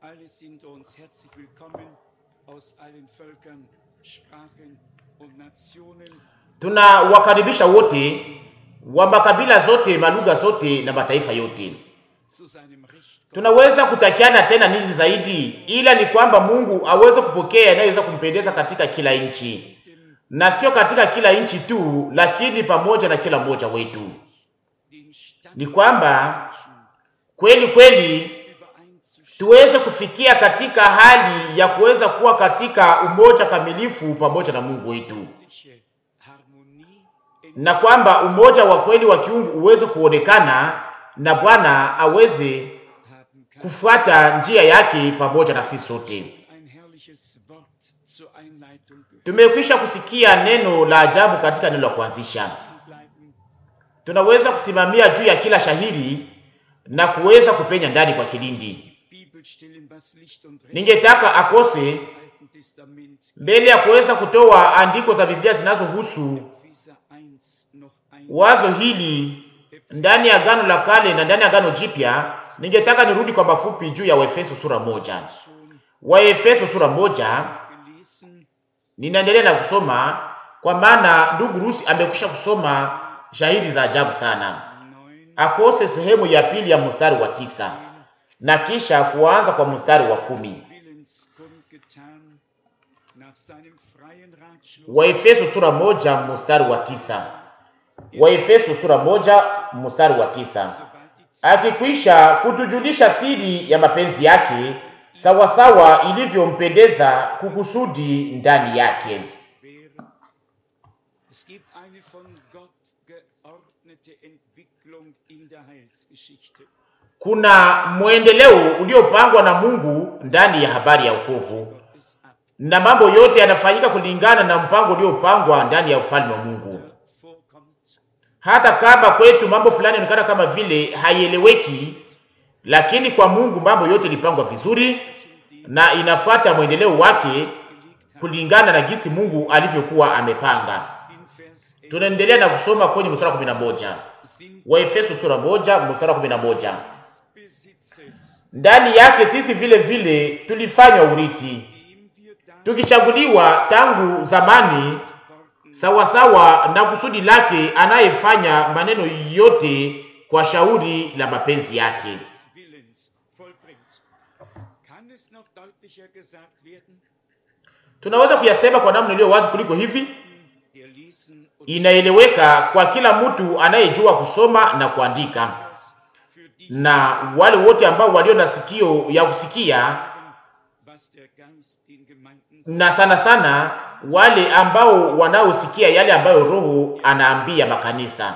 Alle sind uns herzlich willkommen aus allen Völkern, Sprachen und Nationen. Tunawakaribisha wote wa makabila zote, malugha zote na mataifa yote. zu seinem Recht Tunaweza kutakiana tena nini zaidi, ila ni kwamba Mungu aweze kupokea yanayoweza kumpendeza katika kila nchi, na sio katika kila nchi tu, lakini pamoja na kila mmoja wetu. den Stand Ni kwamba kweli kweli übereinzustimmen, tuweze kufikia katika hali ya kuweza kuwa katika umoja kamilifu pamoja na Mungu wetu, Harmonie na kwamba umoja wa kweli wa kiungu uweze kuonekana na Bwana aweze haben kann. kufuata njia yake pamoja na sisi sote. Ein herrliches Wort zur Einleitung gehört. Tumekwisha kusikia neno la ajabu katika neno la kuanzisha. Bleiben Tunaweza kusimamia juu ya kila shahiri na kuweza kupenya ndani kwa kilindi. Bibelstellen, was Licht und Recht Ningetaka akose im Alten Testament, mbele ya kuweza kutoa andiko za Biblia zinazohusu Epheser 1 noch ein. wazo hili ndani ya Agano la Kale na ndani ya Agano Jipya, ningetaka nirudi kwa mafupi juu ya Waefeso sura moja. Schon Waefeso sura moja, gelesen, ninaendelea na kusoma kwa maana ndugu Rusi amekwisha kusoma shahidi za ajabu sana. 9, Akose sehemu ya pili ya mstari wa tisa na kisha kuanza kwa mstari wa kumi. Willens kundgetan, nach seinem freien Ratschluss Waefeso sura moja mstari wa tisa. Waefeso sura moja mstari wa tisa. sobald die Zeit akikwisha kutujulisha siri ya mapenzi yake sawasawa ilivyompendeza kukusudi ndani yake. wäre. Es gibt eine von Gott geordnete Entwicklung in der Heilsgeschichte. Kuna mwendeleo uliopangwa na Mungu ndani ya habari ya wokovu, Gottes ab na mambo yote yanafanyika kulingana na mpango uliopangwa ndani ya ufalme wa Mungu. vorkommt, Hata kama kwetu mambo fulani yanaonekana kama vile haieleweki, lakini kwa Mungu mambo yote ilipangwa vizuri na inafuata mwendeleo wake gelegt hat. kulingana na jinsi Mungu alivyokuwa amepanga. In Vers 11 Tunaendelea na kusoma kwenye mstari wa kumi na moja sind wa Efeso sura moja mstari wa kumi na moja des Besitzes, ndani yake sisi vile vile tulifanywa urithi, dem wir dann tukichaguliwa tangu zamani worden sawasawa na kusudi lake, anayefanya maneno yote kwa shauri la mapenzi yake. des Willens vollbringt. Kann es noch deutlicher gesagt werden? Tunaweza kuyasema kwa namna iliyo wazi kuliko hivi. Der lesen und Inaeleweka kwa kila mtu anayejua kusoma na kuandika, für die na wale wote ambao walio na sikio ya kusikia was der Geist den Gemeinden na sana sana wale ambao wanaosikia yale ambayo Roho anaambia makanisa.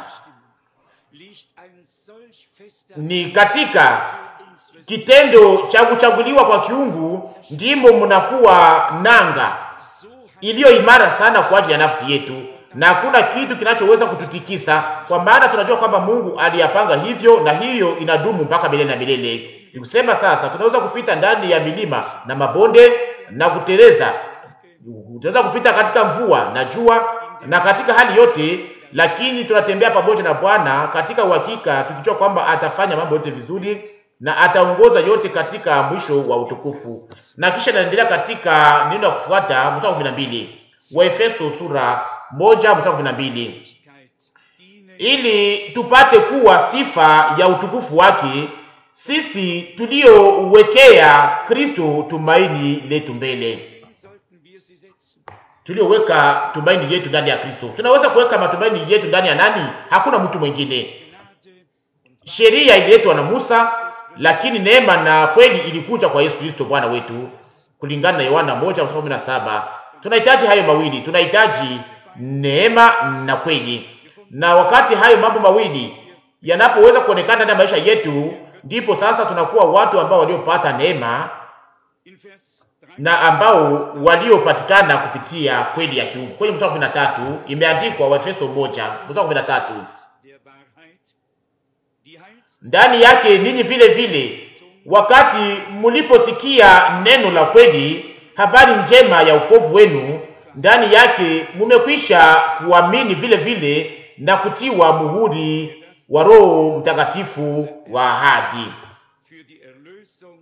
liegt ein solch fester Ni katika für unsere kitendo cha kuchaguliwa kwa kiungu ndimo mnakuwa nanga so hat iliyo imara sana kwa ajili ya nafsi yetu, na hakuna kitu kinachoweza kututikisa, kwa maana tunajua kwamba Mungu aliyapanga hivyo, na hiyo inadumu mpaka milele na milele. Ni kusema sasa tunaweza kupita ndani ya milima na mabonde na kuteleza, tunaweza kupita katika mvua na jua na katika hali yote, lakini tunatembea pamoja na Bwana katika uhakika, tukijua kwamba atafanya mambo yote vizuri na ataongoza yote katika mwisho wa utukufu. Na kisha naendelea katika neno la kufuata mstari wa kumi na mbili wa Efeso sura moja mstari wa kumi na mbili Ewigkeit diene ili tupate kuwa sifa ya utukufu wake sisi tuliowekea Kristo tumaini letu mbele, sollten wir sie setzen. tulioweka tumaini yetu ndani ya Kristo. Tunaweza kuweka matumaini yetu ndani ya nani? Hakuna mtu mwingine. Gnade und Sheria ililetwa na Musa, lakini neema na kweli ilikuja kwa Yesu Kristo Bwana wetu, kulingana na Yohana moja mstari kumi na saba. Tunahitaji hayo mawili, tunahitaji neema na kweli, na wakati hayo mambo mawili yanapoweza kuonekana ndani ya maisha yetu, ndipo sasa tunakuwa watu ambao waliopata neema in Vers 3 na ambao waliopatikana kupitia kweli ya kiungu. Kwenye mstari wa kumi na tatu imeandikwa Waefeso moja mstari wa kumi na tatu der Wahrheit, die Heils ndani yake ninyi vile vile wakati mliposikia neno la kweli, habari njema ya wokovu wenu, ndani yake mumekwisha kuamini vile vile na kutiwa muhuri wa Roho Mtakatifu wa ahadi. für die Erlösung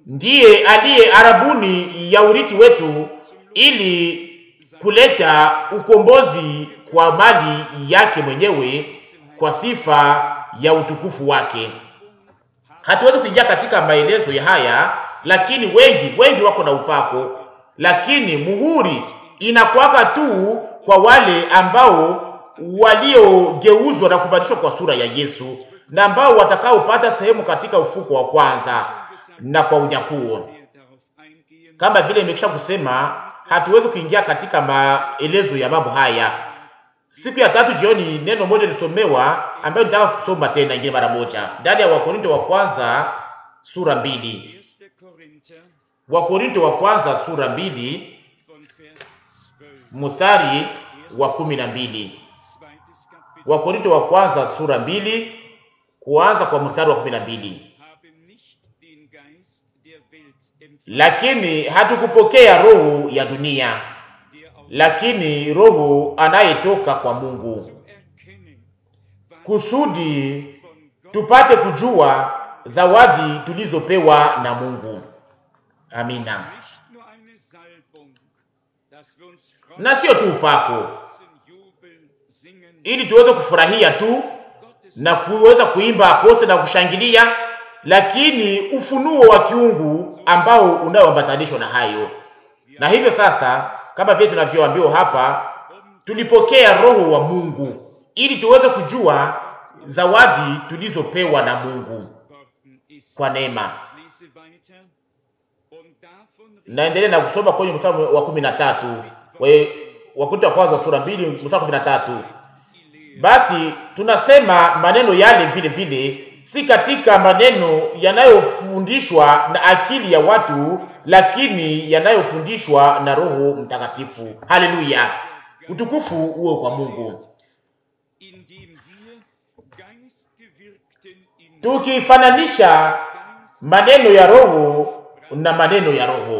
ndiye aliye arabuni ya urithi wetu, ili kuleta ukombozi kwa mali yake mwenyewe kwa sifa ya utukufu wake. Hatuwezi kuingia katika maelezo ya haya, lakini wengi wengi wako na upako, lakini muhuri inakwaka tu kwa wale ambao waliogeuzwa na kubadilishwa kwa sura ya Yesu na ambao watakaopata sehemu katika ufuko wa kwanza na kwa unyakuo. Kama vile nimekwisha kusema, hatuwezi kuingia katika maelezo ya mambo haya. Siku ya tatu jioni, neno moja lisomewa ambayo nitaka kusoma tena ingine mara moja ndani ya Wakorinto wa kwanza sura mbili. Wakorinto wa kwanza sura mbili mstari wa kumi na mbili. Wakorinto wa kwanza sura mbili kuanza kwa mstari wa kumi na mbili. Lakini hatukupokea roho ya dunia, lakini roho anayetoka kwa Mungu, kusudi tupate kujua zawadi tulizopewa na Mungu. Amina. Na sio tu upako ili tuweze kufurahia tu na kuweza kuimba akose na kushangilia, lakini ufunuo wa kiungu ambao unaoambatanishwa na hayo. Na hivyo sasa, kama vile tunavyoambiwa hapa, tulipokea roho wa Mungu ili tuweze kujua zawadi tulizopewa na Mungu kwa neema. Naendelea na kusoma kwenye mstari wa kumi na tatu Wakorintho wa kwanza sura mbili mstari wa kumi na tatu basi tunasema maneno yale vile vile, si katika maneno yanayofundishwa na akili ya watu, lakini yanayofundishwa na Roho Mtakatifu. Haleluya, utukufu uwe kwa Mungu. Tukifananisha maneno ya Roho na maneno ya Roho,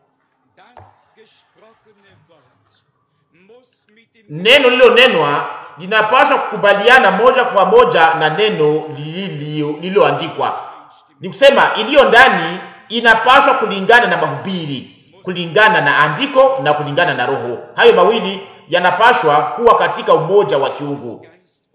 neno lililonenwa linapaswa kukubaliana moja kwa moja na neno lililoandikwa. Ni kusema iliyo ndani inapaswa kulingana na mahubiri, kulingana na andiko na kulingana na Roho. Hayo mawili yanapaswa kuwa katika umoja wa kiungu.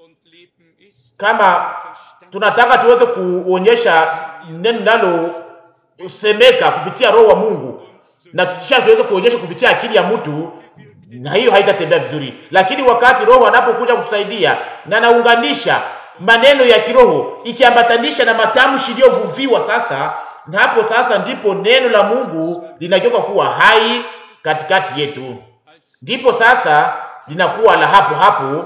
Kama tunataka tuweze kuonyesha neno linalosemeka kupitia Roho wa Mungu na tusha tuweze kuonyesha kupitia akili ya mtu na hiyo haitatembea vizuri, lakini wakati Roho anapokuja kusaidia na anaunganisha maneno ya kiroho ikiambatanisha na matamshi iliyovuviwa sasa, na hapo sasa ndipo neno la Mungu linageuka kuwa hai katikati yetu, ndipo sasa linakuwa la hapo hapo,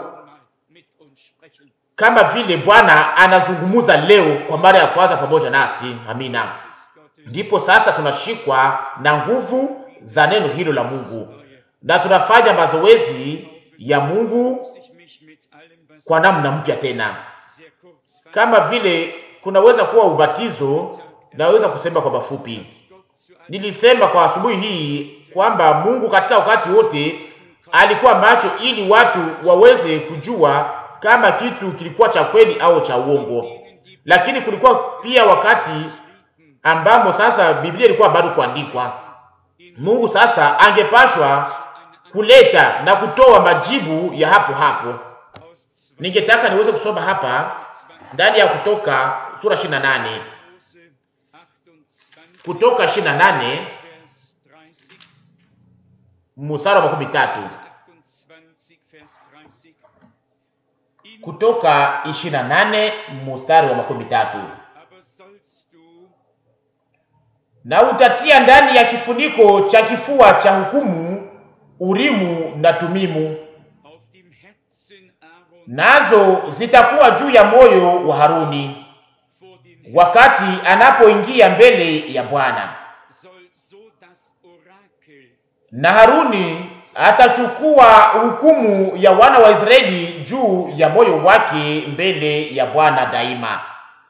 kama vile Bwana anazungumuza leo kwa mara ya kwanza pamoja nasi. Amina. Ndipo sasa tunashikwa na nguvu za neno hilo la Mungu na tunafanya mazoezi ya Mungu kwa namna mpya tena, kama vile kunaweza kuwa ubatizo. Naweza kusema kwa mafupi, nilisema kwa asubuhi hii kwamba Mungu katika wakati wote alikuwa macho ili watu waweze kujua kama kitu kilikuwa cha kweli au cha uongo, lakini kulikuwa pia wakati ambamo sasa Biblia ilikuwa bado kuandikwa. Mungu sasa angepashwa kuleta na kutoa majibu ya hapo hapo. Ningetaka niweze kusoma hapa ndani ya Kutoka sura 28, Kutoka 28 mstari wa makumi tatu. Kutoka 28 mstari wa makumi tatu. Na utatia ndani ya kifuniko cha kifua cha hukumu Urimu na Tumimu, nazo zitakuwa juu ya moyo wa Haruni wakati anapoingia mbele ya Bwana. Na Haruni atachukua hukumu ya wana wa Israeli juu ya moyo wake mbele ya Bwana daima.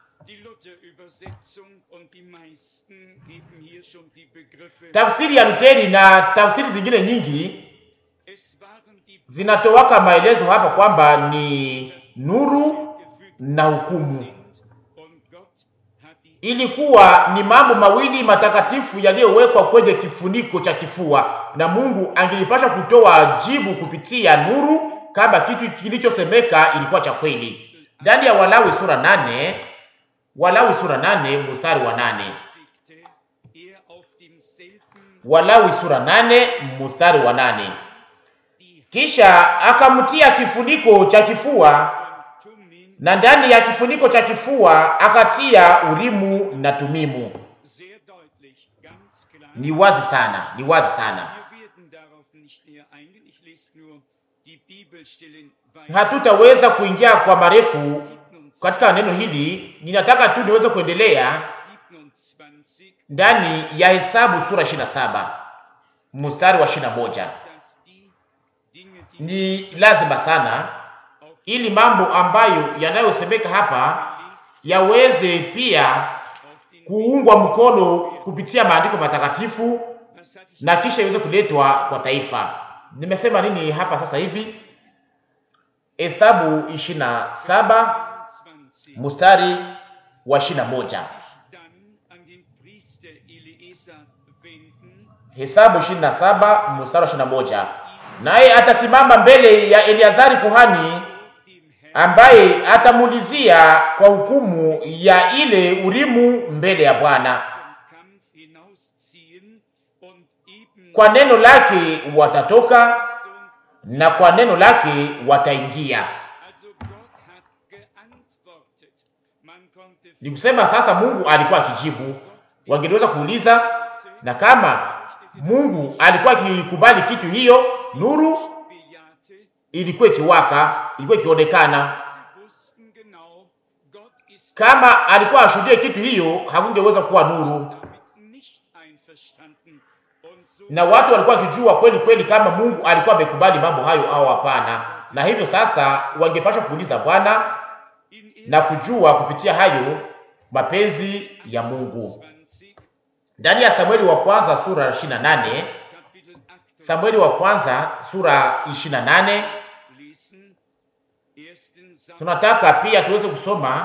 Tafsiri ya Luteri na tafsiri zingine nyingi zinatowaka maelezo hapa kwamba ni nuru na hukumu, ilikuwa ni mambo mawili matakatifu yaliyowekwa kwenye kifuniko cha kifua, na Mungu angelipasha kutoa jibu kupitia nuru kama kitu kilichosemeka ilikuwa cha kweli. Ndani ya Walawi sura nane, Walawi sura nane mstari wa nane, stickte er auf demselben Walawi sura nane mstari wa nane. die Kisha akamtia kifuniko cha kifua Hand Tummin na ndani ya kifuniko cha kifua akatia Urimu na Tumimu. sehr deutlich, ganz klar. Ni wazi sana, ni wazi sana. Wir werden darauf nicht näher eingehen. Ich lese nur die Bibelstellen weiter. Hatutaweza kuingia kwa marefu 27, katika neno hili. Ninataka tu niweze kuendelea 27, ndani ya Hesabu sura 27 mstari wa 21. dass die Dinge, die Ni lazima sana auf ili mambo ambayo yanayosemeka hapa yaweze pia auf den kuungwa mkono kupitia maandiko matakatifu Was hatte ich na kisha iweze kuletwa kwa taifa. Nimesema nini hapa sasa hivi? Hesabu 27 27 mstari wa 21. sich dann an den Priester Eliezer wenden, Hesabu 27 mstari wa 21. Naye atasimama mbele ya Eleazari kuhani dem Herrn ambaye atamuulizia kwa hukumu ya ile Urimu mbele ya Bwana. zum Kampf hinausziehen und eben Kwa neno lake watatoka Verheißung, na kwa neno lake wataingia. also Gott hat geantwortet. Man konnte Ni kusema sasa Mungu alikuwa akijibu. Wangeweza kuuliza, na kama Mungu alikuwa akikubali kitu hiyo, nuru bejahte, ilikuwa ikiwaka, ilikuwa ikionekana. die wussten genau, Gott ist Kama alikuwa ashuhudie kitu hiyo, hakungeweza kuwa nuru, damit nicht einverstanden. Und so na watu walikuwa wakijua kweli kweli kama Mungu alikuwa amekubali mambo hayo au hapana. Na hivyo sasa wangepaswa kuuliza Bwana in na kujua kupitia hayo mapenzi ya Mungu. 20, Ndani ya Samueli wa kwanza sura 28, Kapitel 8 Samueli wa kwanza sura 28, lesen, 1. Samuel tunataka pia tuweze kusoma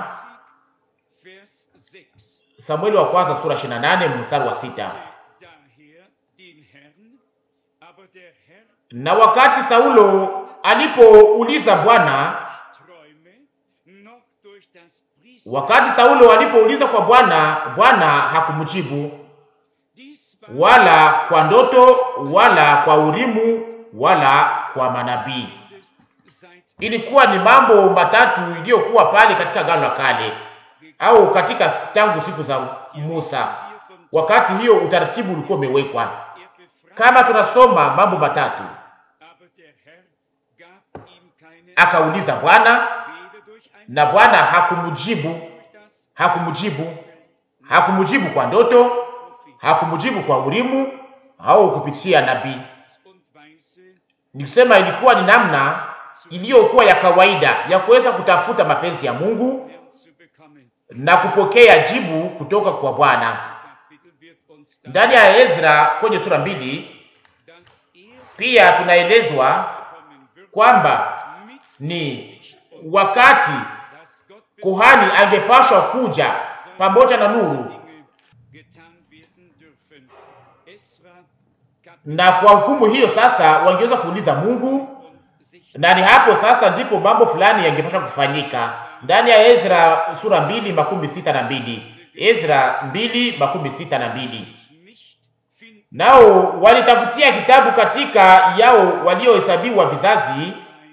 20, Vers 6. Samueli wa kwanza sura 28 mstari wa sita. Daher den Herrn, aber der Herr Na wakati Saulo alipouliza Bwana, träume, noch durch das Priester. wakati Saulo alipouliza kwa Bwana, Bwana hakumjibu Dies war wala kwa ndoto wala kwa Urimu wala kwa manabii. seit Ilikuwa ni mambo matatu iliyokuwa pale katika Agano la Kale au katika tangu siku za Musa, hier von wakati hiyo utaratibu ulikuwa umewekwa. er befreit, Kama tunasoma mambo matatu, aber der Herr gab ihm keine akauliza Bwana weder durch ein na Bwana hakumjibu, durch das hakumjibu, hakumjibu kwa ndoto, hakumjibu kwa Urimu au kupitia nabii. und Weise Nikisema ilikuwa ni namna iliyokuwa ya kawaida ya kuweza kutafuta mapenzi ya Mungu Herrn zu bekommen. na kupokea jibu kutoka kwa Bwana. Kapitel wird uns dann Ndani ya Ezra kwenye sura mbili das erste pia tunaelezwa kommen wird kwamba mit, ni wakati dass Gott kuhani angepashwa kuja pamoja na nuru, Dinge getan werden dürfen. Esra Kapitel na kwa hukumu hiyo sasa wangeweza kuuliza Mungu, und sich na ni hapo sasa ndipo mambo fulani yangepashwa kufanyika. Ndani ya Ezra sura mbili makumi sita na mbili Ezra mbili makumi sita na mbili nicht finden nao walitafutia kitabu katika yao waliohesabiwa vizazi ein,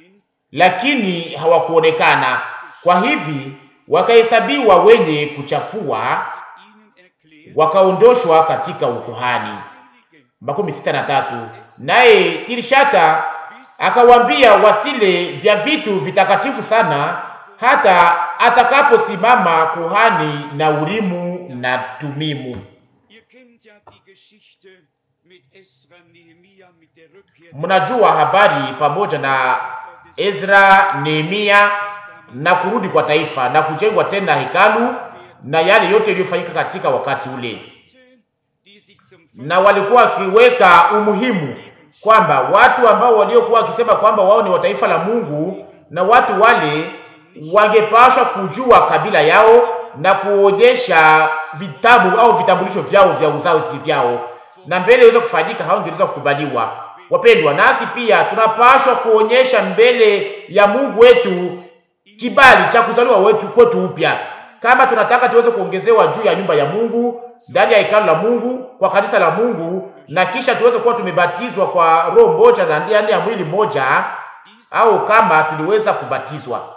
lakini hawakuonekana. Kwa hivi wakahesabiwa wenye kuchafua, ihnen erklärt, wakaondoshwa katika ukuhani. Heiligen, makumi sita na tatu. Naye Tirishata akawaambia wasile vya vitu vitakatifu sana, hata atakaposimama kuhani na Urimu na Tumimu. ihr kennt ja die Geschichte mit Esra, Nehemia, mit der Rückkehr Mnajua habari pamoja na Ezra, Nehemia na kurudi kwa taifa na kujengwa tena hekalu na yale yote yaliyofanyika katika wakati ule, die sich zum na walikuwa wakiweka umuhimu kwamba watu ambao waliokuwa wakisema kwamba wao ni wa taifa la Mungu na watu wale wangepashwa kujua kabila yao na kuonyesha vitabu au vitambulisho vyao vya uzazi vyao, na mbele iweze kufanyika, hawangeweza kukubaliwa. Wapendwa, nasi pia tunapaswa kuonyesha mbele ya Mungu wetu kibali cha kuzaliwa wetu kwetu upya, kama tunataka tuweze kuongezewa juu ya nyumba ya Mungu, ndani ya hekalu la Mungu, kwa kanisa la Mungu, na kisha tuweze kuwa tumebatizwa kwa roho moja na ndani ya mwili moja, au kama tuliweza kubatizwa.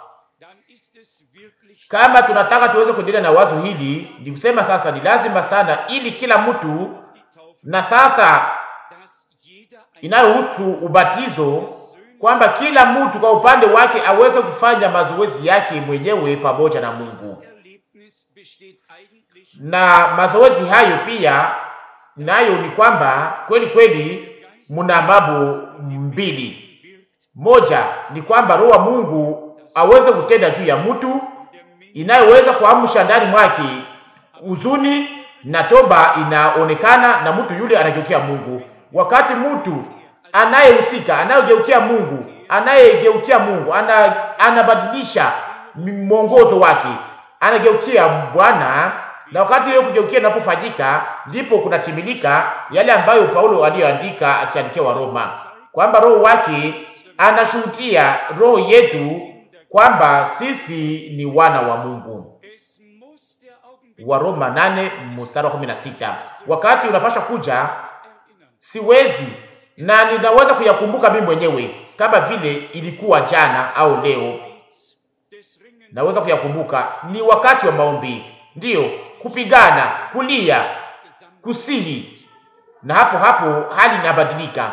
Kama tunataka tuweze kuendelea na wazo hili, ni kusema sasa ni lazima sana, ili kila mtu na sasa inayohusu ubatizo kwamba kila mtu kwa upande wake aweze kufanya mazoezi yake mwenyewe pamoja na Mungu. Na mazoezi hayo pia nayo ni kwamba kweli kweli muna mambo mbili. Moja ni kwamba roho wa Mungu aweze kutenda juu ya mtu, inayoweza kuamsha ndani mwake huzuni na toba inaonekana, na mtu yule anageukia Mungu. Wakati mtu anayehusika anayegeukia Mungu anayegeukia Mungu ana, anabadilisha mwongozo wake, anageukia Bwana, na wakati hiyo kugeukia inapofanyika, ndipo kunatimilika yale ambayo Paulo aliyoandika akiandikia wa Roma kwamba roho wake anashuhudia roho yetu kwamba sisi ni wana wa Mungu. Wa Roma 8 mstari wa 16. Wakati unapasha kuja, siwezi na ninaweza kuyakumbuka mimi mwenyewe kama vile ilikuwa jana au leo. Naweza kuyakumbuka, ni wakati wa maombi, ndiyo kupigana, kulia, kusihi, na hapo hapo hali inabadilika,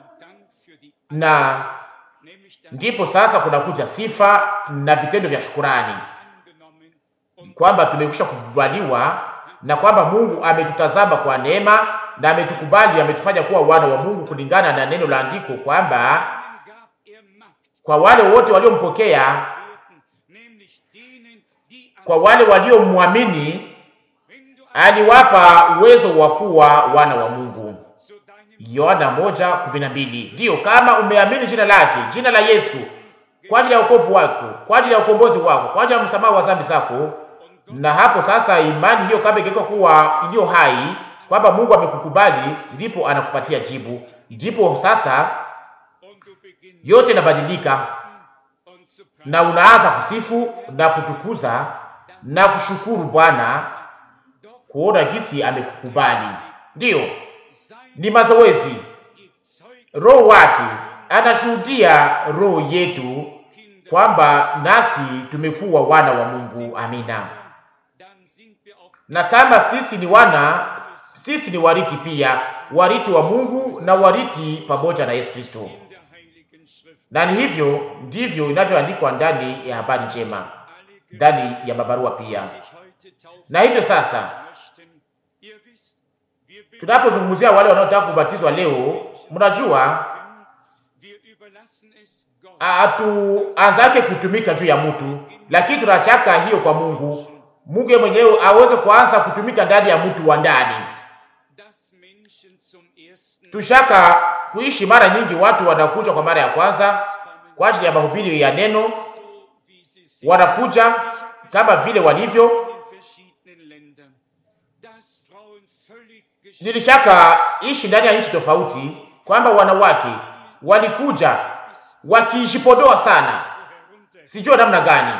na ndipo sasa kunakuja sifa na vitendo vya shukurani kwamba tumekwisha kukubaliwa na kwamba Mungu ametutazama kwa neema na ametukubali, ametufanya kuwa wana wa Mungu kulingana na neno la andiko kwamba kwa wale wote waliompokea, kwa wale waliomwamini, aliwapa uwezo wa kuwa wana wa Mungu. Yohana moja kumi na mbili. Ndiyo, kama umeamini jina lake, jina la Yesu, kwa ajili ya wokovu wako, kwa ajili ya ukombozi wako, kwa ajili ya msamaha wa dhambi zako, na hapo sasa imani hiyo kama ingekuwa kuwa iliyo hai kwamba Mungu amekukubali, ndipo anakupatia jibu, ndipo sasa yote inabadilika na unaanza kusifu na kutukuza na kushukuru Bwana kuona jinsi amekukubali. Ndiyo, ni mazoezi. Roho wake anashuhudia roho yetu kwamba nasi tumekuwa wana wa Mungu. Amina. Na kama sisi ni wana, sisi ni wariti pia, wariti wa Mungu na wariti pamoja na Yesu Kristo. Na ni hivyo ndivyo inavyoandikwa ndani ya habari njema, ndani ya mabarua pia. Na hivyo sasa tunapozungumzia wale wanaotaka kubatizwa leo, mnajua hatuanzake kutumika juu ya mtu, lakini tunachaka hiyo kwa Mungu. Mungu yeye mwenyewe aweze kuanza kutumika ndani ya mtu wa ndani. Tushaka kuishi mara nyingi, watu wanakuja kwa mara ya kwanza kwa ajili ya mahubiri ya neno, wanakuja kama vile walivyo. Nilishaka ishi ndani ya nchi tofauti, kwamba wanawake walikuja wakijipodoa sana, sijua namna gani,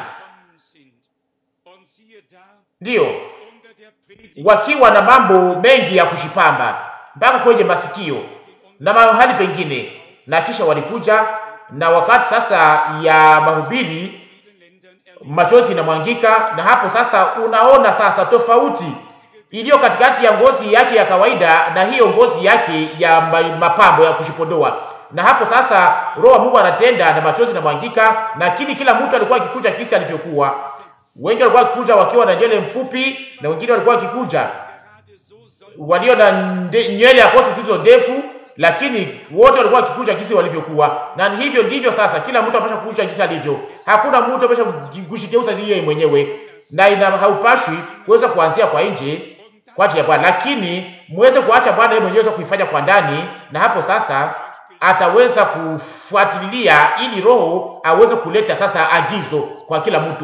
ndiyo wakiwa na mambo mengi ya kushipamba mpaka kwenye masikio na mahali pengine, na kisha walikuja na wakati sasa ya mahubiri machozi inamwangika, na hapo sasa unaona sasa tofauti iliyo katikati ya ngozi yake ya kawaida na hiyo ngozi yake ya mapambo ya kujipodoa. Na hapo sasa roho wa Mungu anatenda na machozi inamwangika, lakini kila mtu alikuwa akikuja kisi alivyokuwa. Wengi walikuwa wakikuja wakiwa na nywele mfupi, na wengine walikuwa wakikuja walio na nywele ya koti zilizo ndefu, lakini wote walikuwa wakikuja jinsi walivyokuwa. Na hivyo ndivyo sasa kila mtu amesha kukuja jinsi alivyo. Hakuna mtu amesha kujigeuza yeye mwenyewe, na ina haupashwi kuweza kuanzia kwa nje kwa ajili ya Bwana, lakini muweze kuacha Bwana yeye mwenyewe kuifanya kwa ndani, na hapo sasa ataweza kufuatilia ili Roho aweze kuleta sasa agizo kwa kila mtu,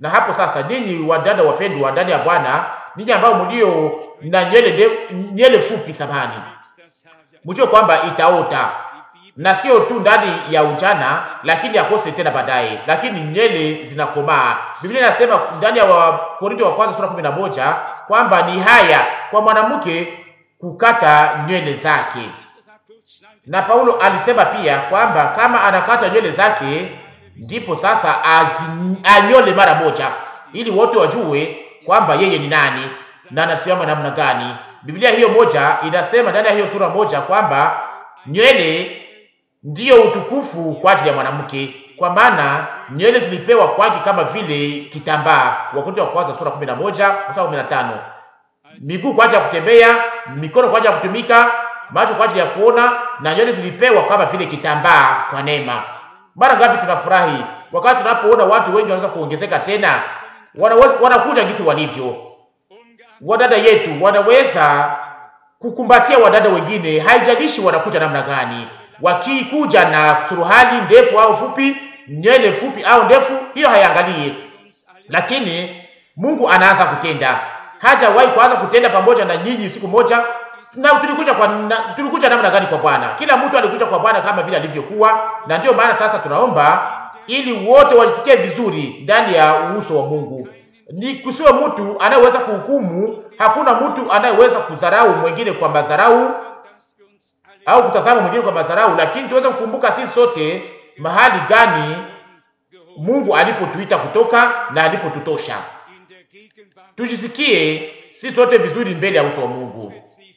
Na hapo sasa, ninyi wadada wapendwa ndani ya Bwana, ninyi ambao mlio na nywele nde- nywele fupi, samani, mjue kwamba itaota na sio tu ndani ya ujana, lakini akose tena baadaye, lakini nywele zinakomaa. Biblia inasema ndani ya Wakorintho wa kwanza sura kumi na moja kwamba ni haya kwa mwanamke kukata nywele zake, na Paulo alisema pia kwamba kama anakata nywele zake, ndipo sasa azi- anyole mara moja, ili wote wajue kwamba yeye ni nani na anasimama namna gani. Biblia hiyo moja inasema ndani ya hiyo sura moja kwamba nywele ndiyo utukufu kwa ajili ya mwanamke, kwa maana nywele zilipewa kwake kama vile kitambaa. Wakorintho wa kwanza sura 11 mstari 15. Miguu kwa ajili ya kutembea, mikono kwa ajili ya kutumika, macho kwa ajili ya kuona, na nywele zilipewa kama vile kitambaa kwa neema. Mara ngapi tunafurahi wakati tunapoona watu wengi wanaweza kuongezeka tena, wanaweza wanakuja gisi walivyo. Wadada yetu wanaweza kukumbatia wadada wengine, haijalishi wanakuja namna gani, wakikuja na suruhali ndefu au fupi, nywele fupi au ndefu, hiyo haiangalie. Lakini Mungu anaanza kutenda, hajawahi kuanza kutenda pamoja na nyinyi siku moja. Na tulikuja kwa na, tulikuja namna gani kwa Bwana? Kila mtu alikuja kwa Bwana kama vile alivyokuwa, na ndio maana sasa tunaomba ili wote wajisikie vizuri ndani ya uso wa Mungu. Ni kusiwe mtu anayeweza kuhukumu. Hakuna mtu anayeweza kudharau mwingine kwa madharau au kutazama mwingine kwa madharau, lakini tuweze kukumbuka sisi sote mahali gani Mungu alipotuita kutoka na alipotutosha. Tujisikie sisi sote vizuri mbele ya uso wa Mungu.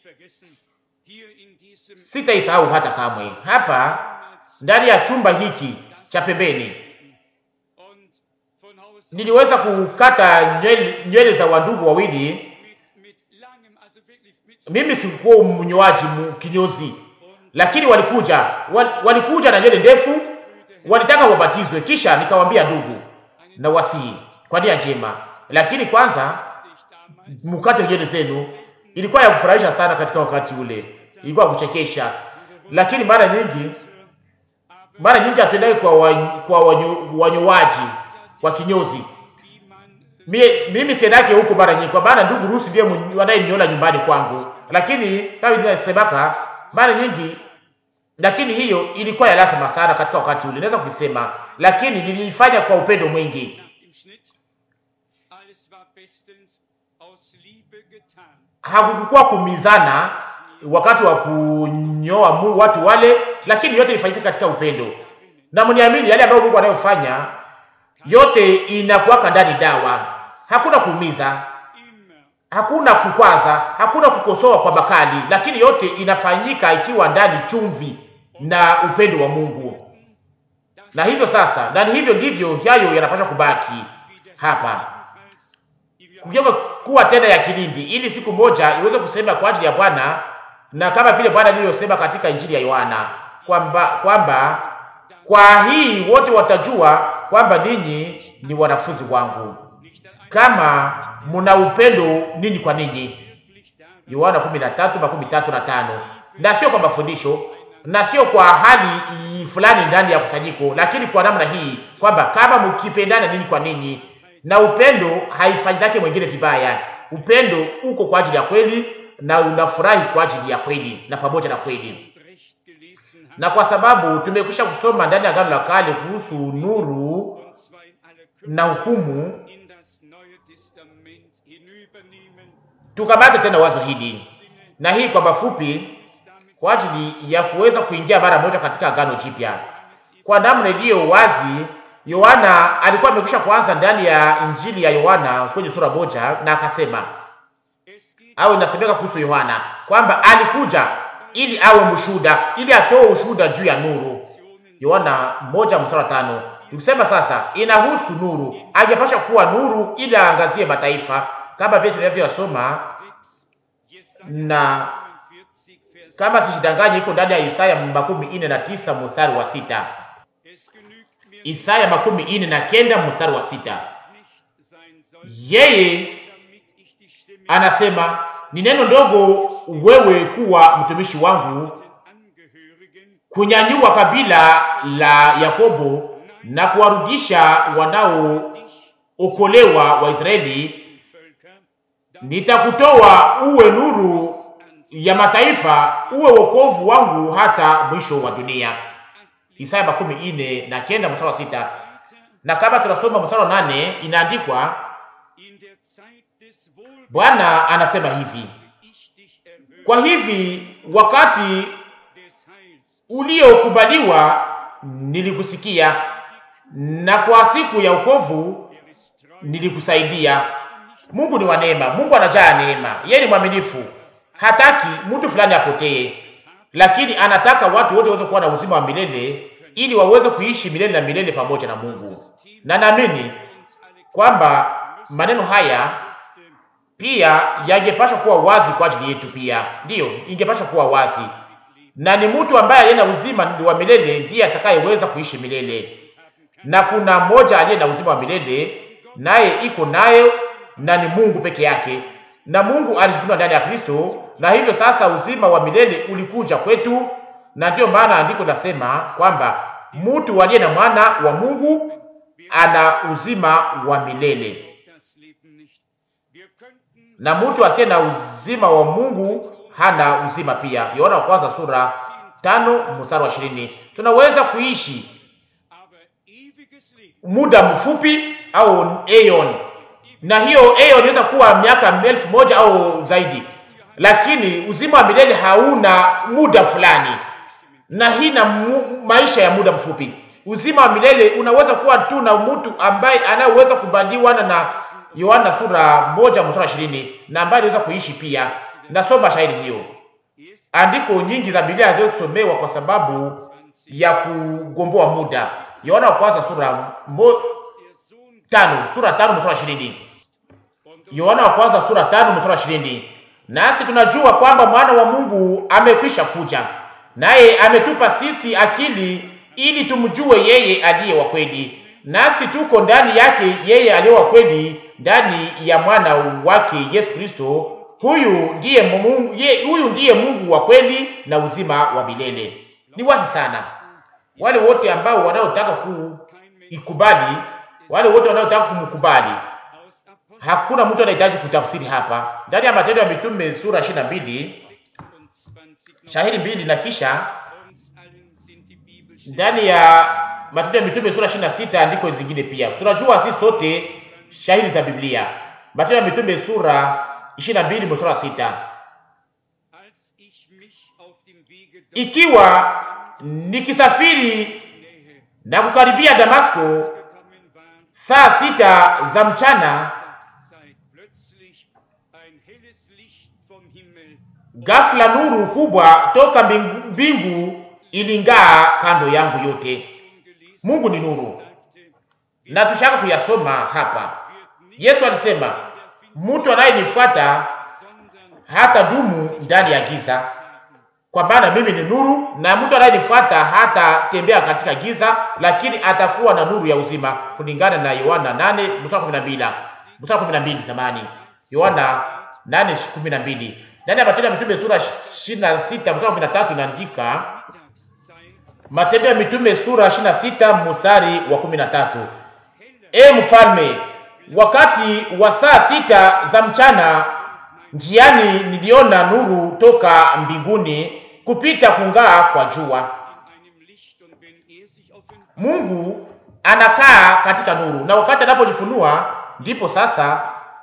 Sitaisahau hata kamwe. Hapa ndani ya chumba hiki cha pembeni niliweza kukata nywele, nywele za wandugu wawili. Mimi sikuwa mnyoaji mu- kinyozi, lakini walikuja wal, walikuja na nywele ndefu, walitaka wabatizwe. Kisha nikawaambia ndugu na wasii kwa nia njema, lakini kwanza mkate nywele zenu. Ilikuwa ya kufurahisha sana katika wakati ule, ilikuwa ya kuchekesha, lakini mara nyingi mara nyingi hatuendai kwa, wa, kwa wanyo, wanyowaji wa kinyozi. Mie, mimi siendake huko mara nyingi, kwa maana ndugu Rusi ndiye mwenye- anayeniola nyumbani kwangu, lakini kama vile nasemaka mara nyingi, lakini hiyo ilikuwa ya lazima sana katika wakati ule, naweza kuisema, lakini niliifanya kwa upendo mwingi. Hakukuwa kumizana wakati wa kunyoa mu watu wale, lakini yote ilifanyika katika upendo, na mniamini, yale ambayo Mungu anayofanya yote inakuwaka ndani dawa. Hakuna kuumiza, hakuna kukwaza, hakuna kukosoa kwa makali, lakini yote inafanyika ikiwa ndani chumvi na upendo wa Mungu. Na hivyo sasa, na ni hivyo ndivyo hayo yanapaswa kubaki hapa, kugeuka kuwa tena ya kilindi, ili siku moja iweze kusema kwa ajili ya Bwana, na kama vile Bwana alivyosema katika Injili ya Yohana kwamba kwamba kwa hii wote watajua kwamba ninyi ni wanafunzi wangu kama mna upendo ninyi kwa ninyi. Yohana 13 makumi tatu na tano. Na sio kwa mafundisho na sio kwa hali i- fulani ndani ya kusanyiko, lakini kwa namna hii kwamba kama mkipendana ninyi kwa ninyi, na upendo haifanyake mwingine vibaya. Upendo uko kwa ajili ya kweli na unafurahi kwa ajili ya kweli na pamoja na kweli na kwa sababu tumekwisha kusoma ndani ya Agano la Kale kuhusu nuru na hukumu, tukamate tena wazo hili na hii kwa mafupi, kwa ajili ya kuweza kuingia mara moja katika Agano Jipya kwa namna iliyo wazi. Yohana alikuwa amekwisha kuanza ndani ya Injili ya Yohana kwenye sura moja, na akasema au inasemeka kuhusu Yohana kwamba alikuja ili awe mshuhuda, ili atoe ushuhuda juu ya nuru. Yohana moja mstari wa tano. Nikusema sasa inahusu nuru, angepasha kuwa nuru ili aangazie mataifa, kama vile tunavyosoma na kama sijidanganye, iko ndani ya Isaya makumi ine na tisa mstari wa sita. Isaya makumi ine na kenda mstari wa sita. Yeye anasema ni neno ndogo wewe kuwa mtumishi wangu, kunyanyua kabila la Yakobo na kuwarudisha wanao okolewa wa Israeli, nitakutoa uwe nuru ya mataifa, uwe wokovu wangu hata mwisho wa dunia. Isaya makumi ine na kenda mstari wa sita. Na kama tunasoma mstari wa nane inaandikwa, Bwana anasema hivi: kwa hivi wakati uliokubaliwa nilikusikia, na kwa siku ya ukovu nilikusaidia. Mungu ni wa neema, Mungu anajaa neema, yeye ni mwaminifu, hataki mtu fulani apotee, lakini anataka watu wote waweze kuwa na uzima wa milele ili waweze kuishi milele na milele pamoja na Mungu. Na naamini kwamba maneno haya pia yangepaswa kuwa wazi kwa ajili yetu, pia ndiyo ingepaswa kuwa wazi, na ni mtu ambaye aliye na uzima wa milele ndiye atakayeweza kuishi milele, na kuna mmoja aliye na uzima wa milele naye iko nayo na ni Mungu peke yake, na Mungu alijifunua ndani ya Kristo, na hivyo sasa uzima wa milele ulikuja kwetu, na ndiyo maana andiko nasema kwamba mtu aliye na mwana wa Mungu ana uzima wa milele, na mtu asiye na uzima wa Mungu hana uzima pia. Yohana wa kwanza sura tano mstari wa ishirini. Tunaweza kuishi muda mfupi au aeon, na hiyo aeon inaweza kuwa miaka elfu moja au zaidi, lakini uzima wa milele hauna muda fulani, na hii na maisha ya muda mfupi. Uzima wa milele unaweza kuwa tu na mtu ambaye anayeweza kubaliwa na Yohana sura moja mstari ishirini, na ambaye anaweza kuishi pia. Nasoma shahidi hiyo, andiko nyingi za Biblia haziwezi kusomewa kwa sababu ya kugomboa muda. Yohana wa kwanza sura mo, tano sura tano mstari ishirini. Yohana wa kwanza sura tano mstari ishirini. Nasi tunajua kwamba mwana wa Mungu amekwisha kuja, naye ametupa sisi akili ili tumjue yeye aliye wa kweli, nasi tuko ndani yake yeye aliye wa kweli, ndani ya mwana wake Yesu Kristo. Huyu ndiye Mungu, ye, huyu ndiye Mungu wa kweli na uzima wa milele. Ni wazi sana wale wote ambao wanaotaka kuikubali, wale wote wanaotaka kumkubali, hakuna mtu anahitaji kutafsiri hapa. Ndani ya Matendo ya Mitume sura ishirini na mbili shahidi mbili na kisha ndani ya Matendo ya Mitume sura ishirini na sita andiko zingine pia. Tunajua sisi sote shahidi za Biblia. Matendo ya Mitume sura ishirini na mbili mstari wa sita ikiwa nikisafiri na kukaribia Damasko saa sita za mchana, ghafla nuru kubwa toka mbingu, mbingu iling'aa kando yangu yote. Mungu ni nuru, na tushaka kuyasoma hapa. Yesu alisema mtu anayenifuata hata dumu ndani ya giza kwa maana mimi ni nuru, na mtu anayenifuata hata tembea katika giza, lakini atakuwa na nuru ya uzima, kulingana na Yohana 8 mstari 12 mstari 12 zamani, Yohana 8:12. Ndani ya Matendo ya Mitume sura 26 mstari 13 inaandika, Matendo ya Mitume sura 26 mstari wa 13, e mfalme, wakati wa saa sita za mchana njiani niliona nuru toka mbinguni kupita kung'aa kwa jua. Mungu anakaa katika nuru, na wakati anapojifunua ndipo sasa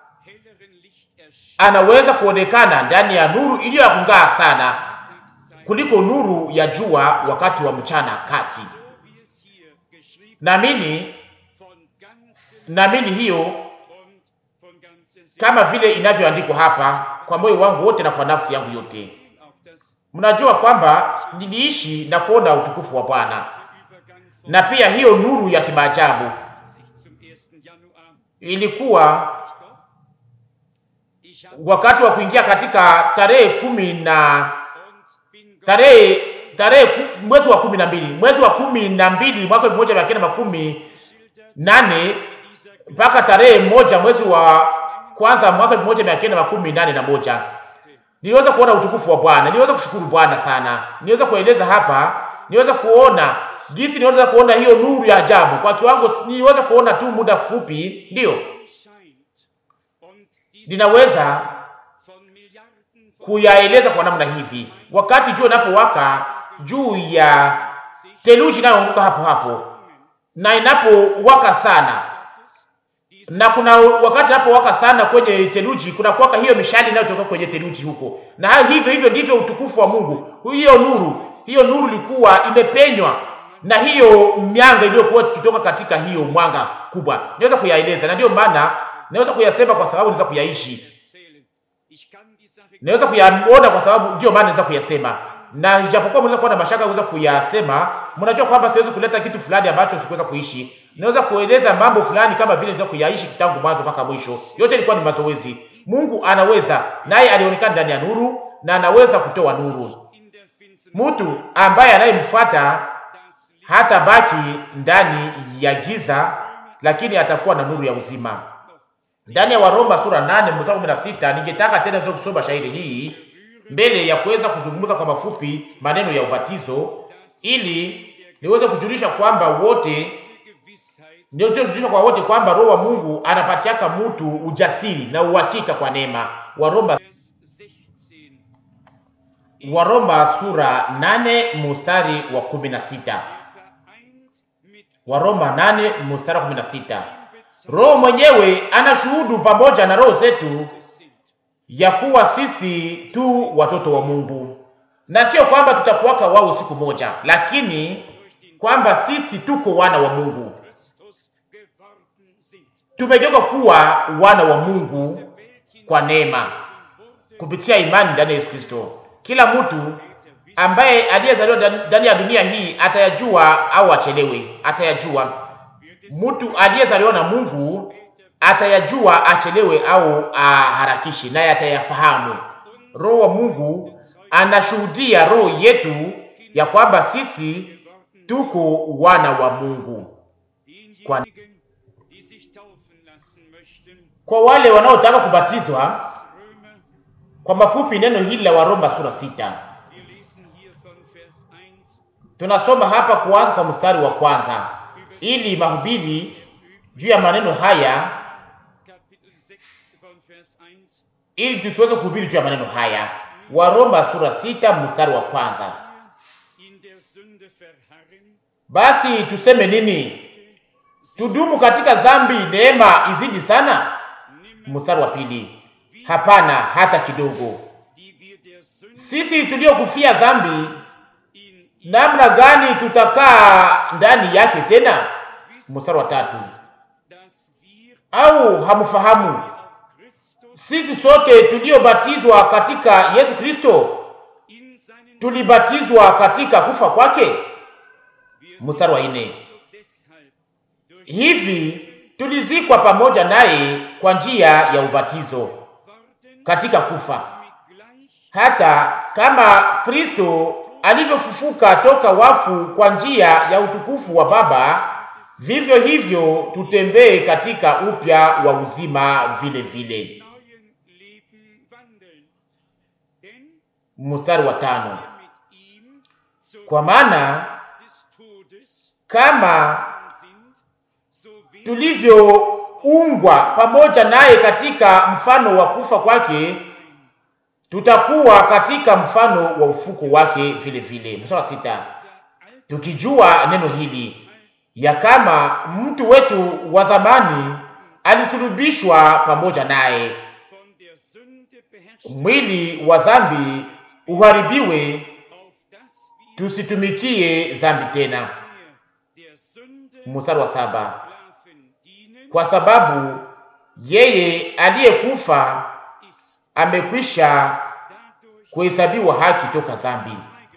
anaweza kuonekana ndani ya nuru iliyo ya kung'aa sana kuliko nuru ya jua wakati wa mchana kati. Naamini, naamini hiyo kama vile inavyoandikwa hapa, kwa moyo wangu wote na kwa nafsi yangu yote. Mnajua kwamba niliishi na kuona utukufu wa Bwana, na pia hiyo nuru ya kimaajabu ilikuwa wakati wa kuingia katika tarehe kumi na tarehe tarehe mwezi wa kumi na mbili mwezi wa kumi na mbili mwaka elfu moja mia kenda makumi nane mpaka tarehe moja mwezi wa kwanza mwaka elfu moja mia kenda makumi nane na moja niliweza kuona utukufu wa Bwana, niliweza kushukuru Bwana sana, niliweza kueleza hapa, niliweza kuona jinsi niweza kuona hiyo nuru ya ajabu kwa kiwango niweza kuona tu muda mfupi, ndiyo ninaweza kuyaeleza kwa namna hivi. Wakati jua inapowaka juu ya theluji inayoanguka hapo hapo, na inapowaka sana, na kuna wakati inapowaka sana kwenye theluji, kuna kuwaka hiyo mishale inayotoka kwenye theluji huko, na hivyo hivyo ndivyo utukufu wa Mungu. Hiyo nuru, hiyo nuru ilikuwa imepenywa na hiyo mianga iliyokuwa ikitoka katika hiyo mwanga kubwa. Naweza kuyaeleza, na ndio maana naweza kuyasema kwa sababu naweza kuyaishi naweza kuyaona kwa sababu ndio maana naweza kuyasema, na ijapokuwa mnaweza kuwa na mashaka naweza kuyasema, mnajua kwamba siwezi kuleta kitu fulani ambacho sikuweza kuishi. Naweza kueleza mambo fulani kama vile naweza kuyaishi tangu mwanzo mpaka mwisho. Yote ilikuwa ni mazoezi. Mungu anaweza, naye alionekana ndani ya nuru na anaweza kutoa nuru. Mtu ambaye anayemfuata hata baki ndani ya giza, lakini atakuwa na nuru ya uzima. Ndani ya Waroma sura 8 mstari 16, ningetaka tena niweze kusoma shahidi hii mbele ya kuweza kuzungumza kwa mafupi maneno ya ubatizo, ili niweze kujulisha kwamba wote niweze kujulisha kwa wote kwamba Roho wa Mungu anapatiaka mtu ujasiri na uhakika kwa neema. Waroma Waroma sura 8 mstari wa 16. Waroma 8 mstari wa 16. Roho mwenyewe anashuhudu pamoja na roho zetu ya kuwa sisi tu watoto wa Mungu, na sio kwamba tutakuwaka wao siku moja, lakini kwamba sisi tuko wana wa Mungu, tumegeuka kuwa wana wa Mungu kwa neema kupitia imani ndani ya Yesu Kristo. Kila mtu ambaye aliyezaliwa ndani ya dunia hii atayajua au achelewe, atayajua mtu aliyezaliwa na Mungu atayajua achelewe au aharakishe, naye atayafahamu. Roho wa Mungu anashuhudia roho yetu ya kwamba sisi tuko wana wa Mungu. Kwa, kwa wale wanaotaka kubatizwa, kwa mafupi, neno hili la Waroma sura sita tunasoma hapa kuanza kwa mstari wa kwanza ili mahubiri juu ya maneno haya, ili tusiweze kuhubiri juu ya maneno haya. Waroma sura sita mstari wa kwanza. Basi tuseme nini? Tudumu katika dhambi neema izidi sana? Mstari wa pili. Hapana, hata kidogo. Sisi tuliokufia dhambi namna gani tutakaa ndani yake tena? Mstari wa tatu. Au hamfahamu sisi sote tuliobatizwa katika Yesu Kristo tulibatizwa katika kufa kwake? Mstari wa nne. Hivi tulizikwa pamoja naye kwa njia ya ubatizo katika kufa, hata kama Kristo alivyofufuka toka wafu kwa njia ya utukufu wa Baba, vivyo hivyo tutembee katika upya wa uzima vile vile. Mstari wa tano. Kwa maana kama tulivyoungwa pamoja naye katika mfano wa kufa kwake tutakuwa katika mfano wa ufuko wake vile vile. Mstari wa sita, tukijua neno hili ya kama mtu wetu wa zamani alisulubishwa pamoja naye, mwili wa dhambi uharibiwe, tusitumikie dhambi tena. Mstari wa saba, kwa sababu yeye aliyekufa amekwisha kuhesabiwa haki toka dhambi.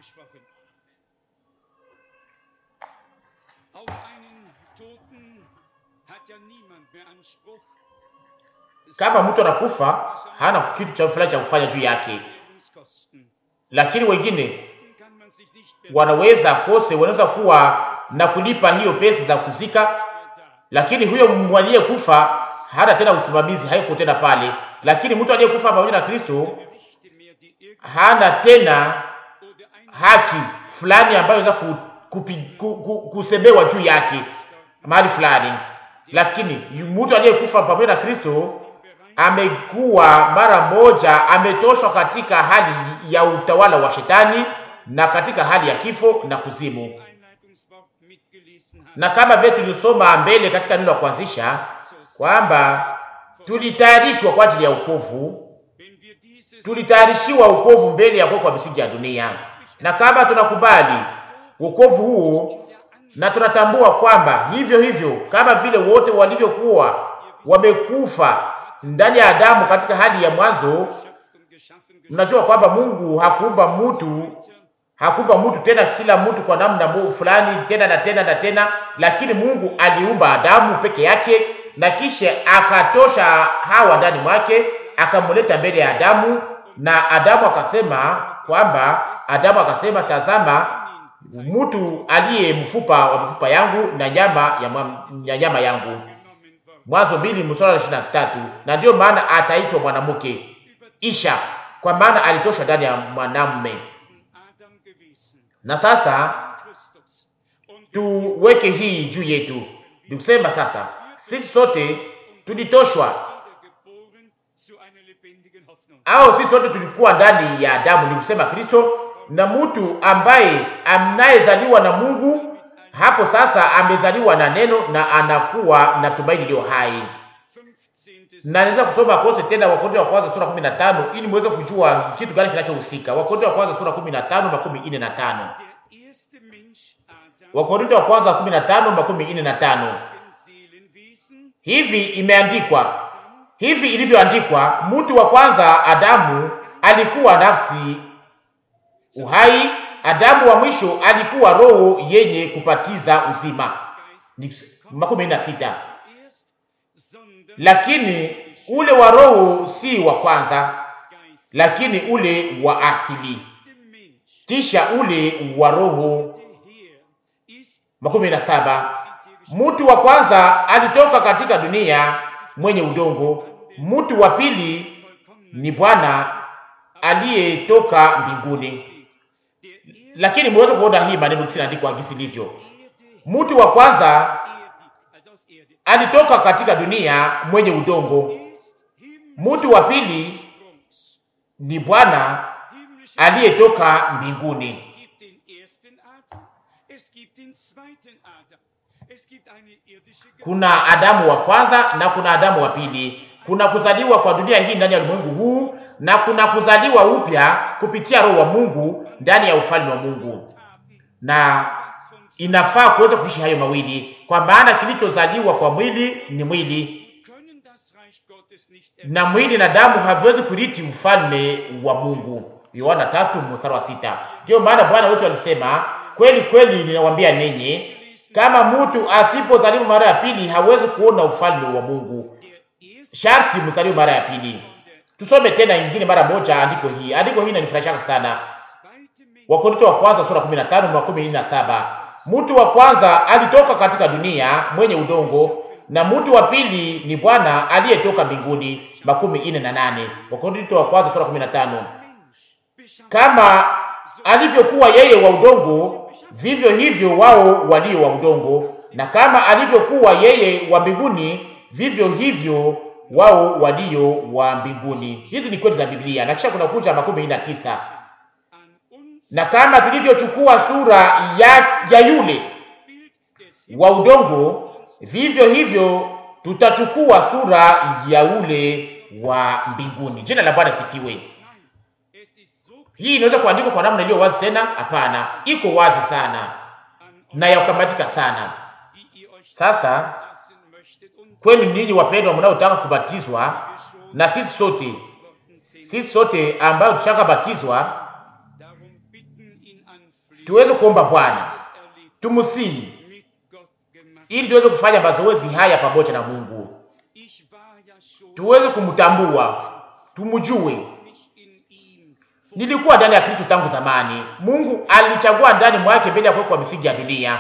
Kama mtu anakufa hana kitu cha fulani cha kufanya juu yake, lakini wengine wanaweza kose, wanaweza kuwa na kulipa hiyo pesa za kuzika, lakini huyo aliyekufa hana tena usimamizi, haiko tena pale. Lakini mtu aliyekufa pamoja na Kristo hana tena haki fulani ambayo inaweza kupi, ku, ku, kusemewa juu yake mahali fulani, lakini mtu aliyekufa pamoja na Kristo amekuwa mara moja ametoshwa katika hali ya utawala wa shetani na katika hali ya kifo na kuzimu. Na kama vile tulisoma mbele katika neno la kuanzisha kwamba tulitayarishwa kwa ajili ya wokovu, tulitayarishiwa wokovu mbele ya kuwekwa misingi ya dunia, na kama tunakubali wokovu huo na tunatambua kwamba hivyo hivyo kama vile wote walivyokuwa wamekufa ndani ya Adamu katika hali ya mwanzo, mnajua kwamba Mungu hakuumba mtu hakuumba mtu tena kila mtu kwa namna fulani tena na tena na tena, lakini Mungu aliumba Adamu peke yake na kisha akatosha Hawa ndani mwake akamleta mbele ya Adamu, na Adamu akasema kwamba Adamu akasema, tazama mtu aliye mfupa wa mfupa yangu na nyama ya, ya nyama yangu. Mwanzo mbili mstari wa ishirini na tatu. Na ndiyo maana ataitwa mwanamke Isha, kwa maana alitosha ndani ya mwanamume. Na sasa tuweke hii juu yetu, ni kusema sasa sisi sote tulitoshwa, au sisi sote tulikuwa ndani ya Adamu, ni kusema Kristo, na mtu ambaye anayezaliwa na Mungu hapo sasa amezaliwa na neno na anakuwa na tumaini iliyo hai. Na naweza kusoma kote tena Wakorintho wa kwanza sura 15 ili muweze kujua kitu gani kinachohusika. Wakorintho wa kwanza sura 15 makumi ine na tano. Wakorintho wa kwanza 15 makumi ine na tano. Hivi imeandikwa, hivi ilivyoandikwa, mtu wa kwanza Adamu alikuwa nafsi uhai Adamu wa mwisho alikuwa roho yenye kupatiza uzima. makumi na sita. Lakini ule wa roho si wa kwanza, lakini ule wa asili, kisha ule wa roho. makumi na saba. Mtu wa kwanza alitoka katika dunia mwenye udongo, mtu wa pili ni Bwana aliyetoka mbinguni lakini mweze kuona hii maneno kinaandikwa gisi livyo. Mtu wa kwanza alitoka katika dunia mwenye udongo, mtu wa pili ni Bwana aliyetoka mbinguni. Kuna Adamu wa kwanza na kuna Adamu wa pili. Kuna kuzaliwa kwa dunia hii ndani ya ulimwengu huu na kuna kuzaliwa upya kupitia Roho wa Mungu ndani ya ufalme wa Mungu, na inafaa kuweza kuishi hayo mawili, kwa maana kilichozaliwa kwa mwili ni mwili, na mwili na damu haviwezi kuriti ufalme wa Mungu. Yohana tatu mstari wa sita. Ndiyo maana Bwana wetu alisema, kweli kweli ninawaambia ninyi, kama mtu asipozaliwa mara ya pili hawezi kuona ufalme wa Mungu. Sharti mzaliwe mara ya pili. Tusome tena ingine mara moja andiko hii. Andiko hii inanifurahisha sana. Wakorintho wa kwanza sura 15 makumi na saba. Mtu wa kwanza alitoka katika dunia mwenye udongo na mtu wa pili ni Bwana aliyetoka mbinguni. makumi ine na nane. Wakorintho wa kwanza sura 15. Kama alivyokuwa yeye wa udongo, vivyo hivyo wao walio wa udongo, na kama alivyokuwa yeye wa mbinguni, vivyo hivyo wao walio wa mbinguni. Hizi ni kweli za Biblia. Na kisha kuna kuja makumi na tisa na kama tulivyochukua sura ya, ya yule wa udongo, vivyo hivyo tutachukua sura ya ule wa mbinguni. Jina la Bwana sifiwe. Hii inaweza kuandikwa kwa namna iliyo wazi tena? Hapana, iko wazi sana na ya kukamatika sana. Sasa kwenu ninyi wapendwa, mnaotaka kubatizwa na sisi sote, sisi sote ambayo tushakabatizwa tuweze kuomba Bwana tumusihi, ili tuweze kufanya mazoezi haya pamoja na Mungu, tuweze kumtambua, tumjue. Nilikuwa ndani ya Kristo tangu zamani. Mungu alichagua ndani mwake mbele ya kuwekwa misingi ya dunia.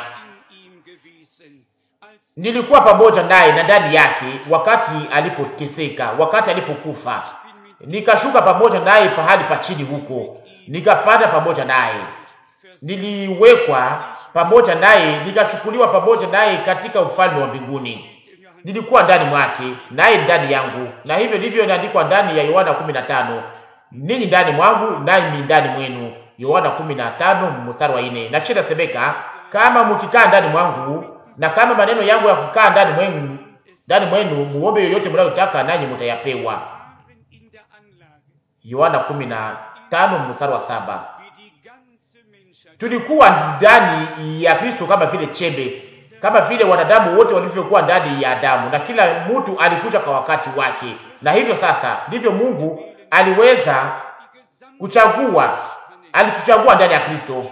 Nilikuwa pamoja naye na ndani yake wakati alipoteseka, wakati alipokufa. Nikashuka pamoja naye pahali pa chini huko, nikapanda pamoja naye niliwekwa pamoja naye, nikachukuliwa pamoja naye katika ufalme wa mbinguni. Nilikuwa ndani mwake, naye ndani yangu, na hivyo ndivyo inaandikwa ndani ya Yohana 15, ninyi ndani mwangu, nami ndani mwenu. Yohana 15 mstari wa 4. Na kisha nasemeka, kama mkikaa ndani mwangu na kama maneno yangu ya kukaa ndani mwenu ndani mwenu, muombe yoyote mnayotaka, nanyi mtayapewa. Yohana 15 mstari wa saba. Tulikuwa ndani ya Kristo kama vile chembe, kama vile wanadamu wote walivyokuwa ndani ya Adamu, na kila mtu alikuja kwa wakati wake. Na hivyo sasa ndivyo Mungu aliweza kuchagua, alituchagua ndani ya Kristo,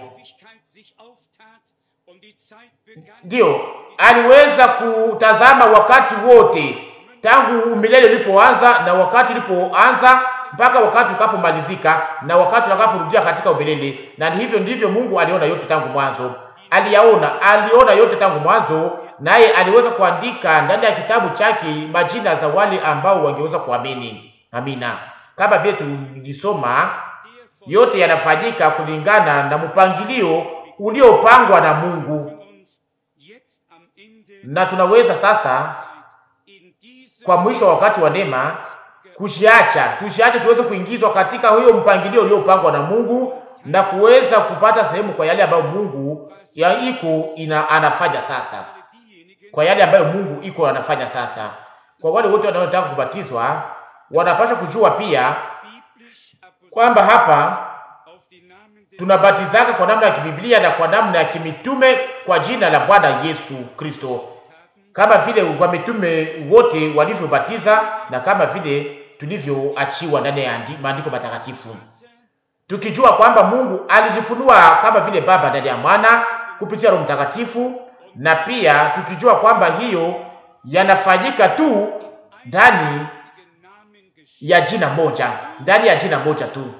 ndiyo aliweza kutazama wakati wote tangu milele ulipoanza na wakati ulipoanza mpaka wakati ukapomalizika na wakati utakaporudia katika umilele. Na hivyo ndivyo Mungu aliona yote tangu mwanzo, aliyaona, aliona yote tangu mwanzo, naye aliweza kuandika ndani ya kitabu chake majina za wale ambao wangeweza kuamini. Amina. Kama vile tulisoma, yote yanafanyika kulingana na mpangilio uliopangwa na Mungu, na tunaweza sasa kwa mwisho wa wakati wa neema kushiacha tushiache tuweze kuingizwa katika huyo mpangilio uliopangwa na Mungu na kuweza kupata sehemu kwa yale ambayo Mungu ya iko ina anafanya sasa, kwa yale ambayo Mungu iko anafanya sasa. Kwa wale wote wanaotaka kubatizwa wanapaswa kujua pia kwamba hapa tunabatizaka kwa namna ya kibiblia na kwa namna ya kimitume kwa jina la Bwana Yesu Kristo, kama vile wa mitume wote walivyobatiza na kama vile tulivyoachiwa ndani ya maandiko matakatifu, tukijua kwamba Mungu alijifunua kama vile Baba ndani ya Mwana kupitia Roho Mtakatifu, na pia tukijua kwamba hiyo yanafanyika tu ndani ya jina moja, ndani ya jina moja tu.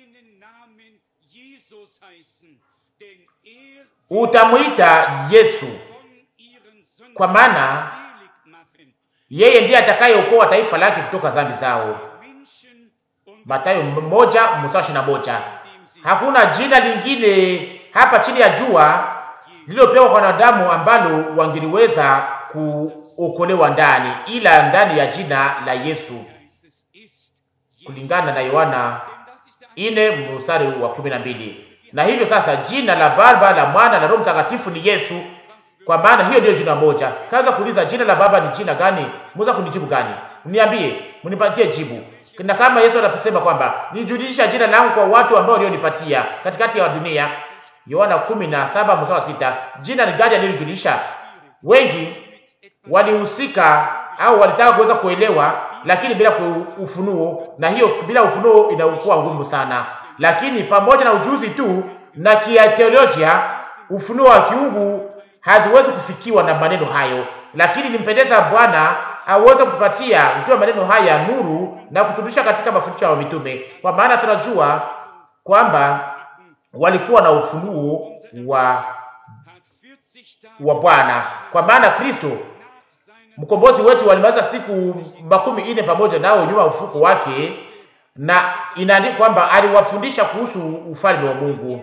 Utamwita Yesu kwa maana yeye ndiye atakayeokoa taifa lake kutoka dhambi zao. Mathayo moja mstari ishirini na moja. Hakuna jina lingine hapa chini ya jua lililopewa kwa wanadamu ambalo wangeliweza kuokolewa ndani ila ndani ya jina la Yesu, kulingana na Yohana ine mstari wa kumi na mbili. Na hivyo sasa jina la Baba la Mwana na Roho Mtakatifu ni Yesu, kwa maana hiyo ndiyo jina moja. Kaanza kuuliza jina la Baba ni jina gani? Mweza kunijibu gani? Mniambie, mnipatie jibu. Na kama Yesu anaposema kwamba nijulisha jina langu kwa watu ambao walionipatia katikati ya dunia, Yohana 17 mstari wa sita. Jina ni gani alilojulisha? Wengi walihusika au walitaka kuweza kuelewa, lakini bila ufunuo, na hiyo bila ufunuo inakuwa ngumu sana. Lakini pamoja na ujuzi tu na kiateolojia, ufunuo wa kiungu haziwezi kufikiwa na maneno hayo, lakini nimpendeza Bwana aweze kupatia kujua maneno haya nuru na kuturudisha katika mafundisho ya mitume, kwa maana tunajua kwamba walikuwa na ufunuo wa wa Bwana, kwa maana Kristo mkombozi wetu walimaliza siku makumi ine pamoja nao nyuma ufuko wake, na inaandikwa kwamba aliwafundisha kuhusu ufalme wa Mungu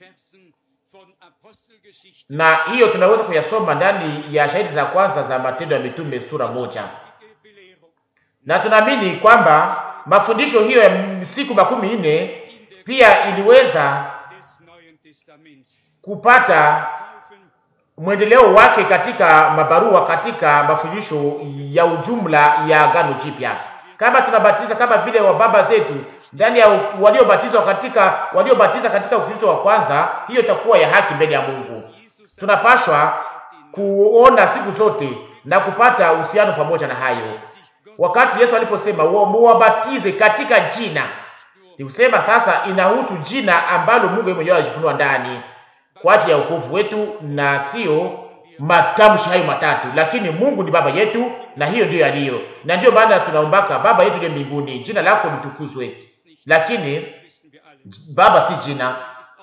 na hiyo tunaweza kuyasoma ndani ya shahidi za kwanza za Matendo ya Mitume sura moja, na tunaamini kwamba mafundisho hiyo ya siku makumi nne pia iliweza kupata mwendeleo wake katika mabarua, katika mafundisho ya ujumla ya Agano Jipya. Kama tunabatiza kama vile wa baba zetu ndani ya waliobatizwa katika waliobatiza katika Ukristo wa kwanza, hiyo itakuwa ya haki mbele ya Mungu. Tunapashwa kuona siku zote na kupata uhusiano pamoja na hayo. Wakati Yesu aliposema muwabatize katika jina, ni kusema sasa inahusu jina ambalo Mungu yeye mwenyewe alijifunua ndani kwa ajili ya wokovu wetu, na sio matamshi hayo matatu, lakini Mungu ni baba yetu, na hiyo ndiyo yaliyo, na ndiyo maana tunaombaka Baba yetu aliye mbinguni, jina lako litukuzwe. Lakini baba si jina,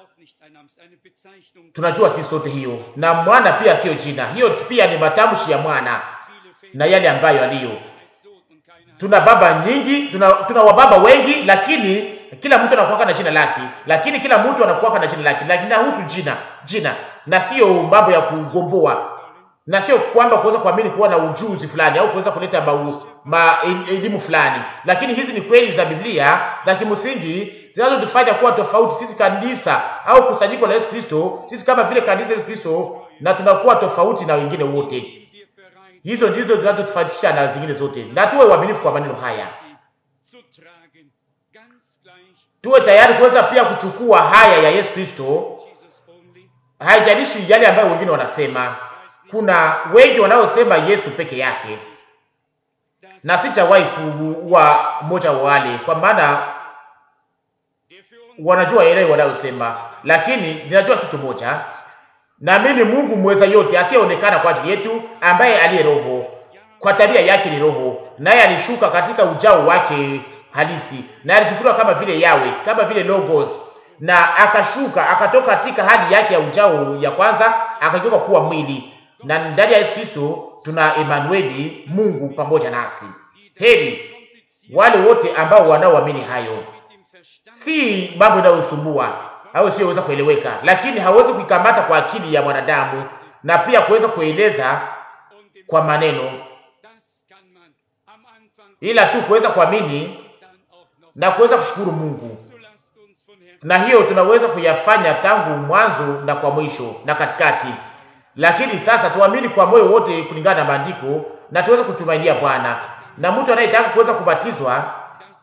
tunajua sisi sote hiyo, na mwana pia sio jina. Hiyo pia ni matamshi ya mwana na yale ambayo aliyo. Tuna baba nyingi, tuna, tuna wababa wengi, lakini kila mtu anakuwa na jina lake, lakini kila mtu anakuwa na jina lake, lakini nahusu jina jina, na sio mambo ya kugomboa, na sio kwamba kuweza kuamini kuwa na ujuzi fulani au kuweza kuleta ma, ma elimu fulani, lakini hizi ni kweli za Biblia za kimsingi zinazotufanya kuwa tofauti sisi kanisa au kusanyiko la Yesu Kristo, sisi kama vile kanisa la Yesu Kristo, na tunakuwa tofauti na wengine wote. Hizo ndizo zinazotofautisha na zingine zote, na tuwe waaminifu kwa maneno haya, tuwe tayari kuweza pia kuchukua haya ya Yesu Kristo. Haijalishi yale ambayo wengine wanasema. Kuna wengi wanaosema Yesu peke yake, na sitawahi kuwa mmoja wa wale, kwa maana wanajua yale wanayosema, lakini ninajua kitu moja, naamini Mungu mweza yote asiyeonekana kwa ajili yetu, ambaye aliye Roho, kwa tabia yake ni Roho, naye alishuka katika ujao wake halisi, na alifufuliwa kama vile Yawe, kama vile Logos, na akashuka akatoka katika hali yake ya ujao ya kwanza, akageuka kuwa mwili, na ndani ya Yesu Kristo tuna Emanueli, Mungu pamoja nasi. Heri wale wote ambao wanaoamini hayo si mambo yanayosumbua au siyoweza kueleweka, lakini hawezi kuikamata kwa akili ya mwanadamu na pia kuweza kueleza kwa maneno, ila tu kuweza kuamini na kuweza kushukuru Mungu, na hiyo tunaweza kuyafanya tangu mwanzo na kwa mwisho na katikati. Lakini sasa tuamini kwa moyo wote kulingana na maandiko na tuweze kutumainia Bwana, na mtu anayetaka kuweza kubatizwa